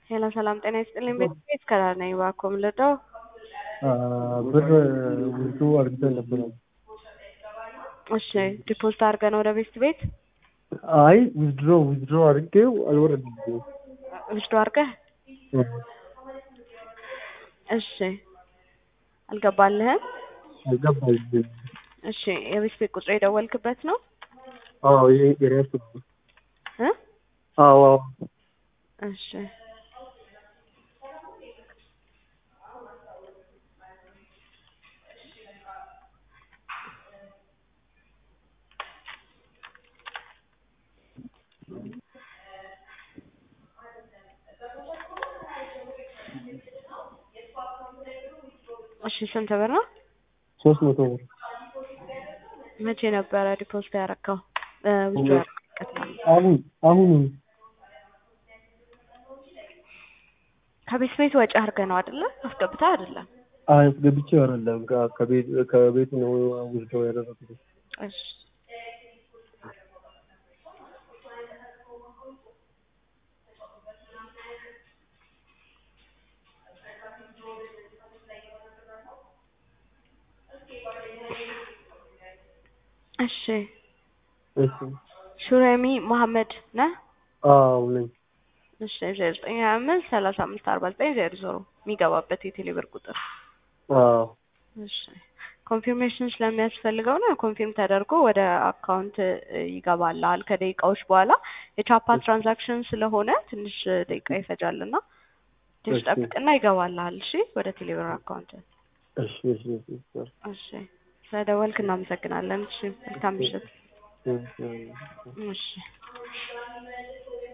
ሄሎ ሰላም ጤና ይስጥልኝ። ቤት ከዳር ነኝ። እባክዎ ምን ልርዳው? ብር ውስጡ አድርገን ነበረ። እሺ ዲፖዚት አድርገን ወደ ቤት ቤት አይ ዊዝድሮ ዊዝድሮ አድርጌው አልወረድም። ውስዶ አድርገህ እሺ አልገባልህም? ገባኝ። እሺ የቤት ቤት ቁጥር የደወልክበት ነው? አዎ ይሄ የራሱ እ አዎ አዎ እሺ እሺ ስንት ብር ነው? ሶስት መቶ ብር መቼ ነበረ ዲፖዚት ያደረከው? ውስዶ ያደረክበት ማለት ነው። አሁን አሁን ከቤት ቤት ወጪ አድርገህ ነው አይደለ? አስገብተህ አይደለም? አስገብቼው አይደለም ከ- ከቤት ከቤት ነው ውስዶ ያደረኩት። እሺ እሺ እሺ ሹሬሚ መሐመድ ነህ? አዎ ነኝ። እሺ ዜሮ ዘጠኝ ሀያ አምስት ሰላሳ አምስት አርባ ዘጠኝ ዜሮ ዜሮ የሚገባበት የቴሌ ብር ቁጥር አዎ እሺ ኮንፊርሜሽን ስለሚያስፈልገው ነው። ኮንፊርም ተደርጎ ወደ አካውንት ይገባልሃል ከደቂቃዎች በኋላ። የቻፓ ትራንዛክሽን ስለሆነ ትንሽ ደቂቃ ይፈጃልና ትንሽ እሺ። ጠብቅና ይገባልሃል። እሺ ወደ ቴሌብር አካውንት። እሺ እሺ እሺ እሺ ስለደወልክ እናመሰግናለን። እሺ መልካም ምሽት። እሺ እሺ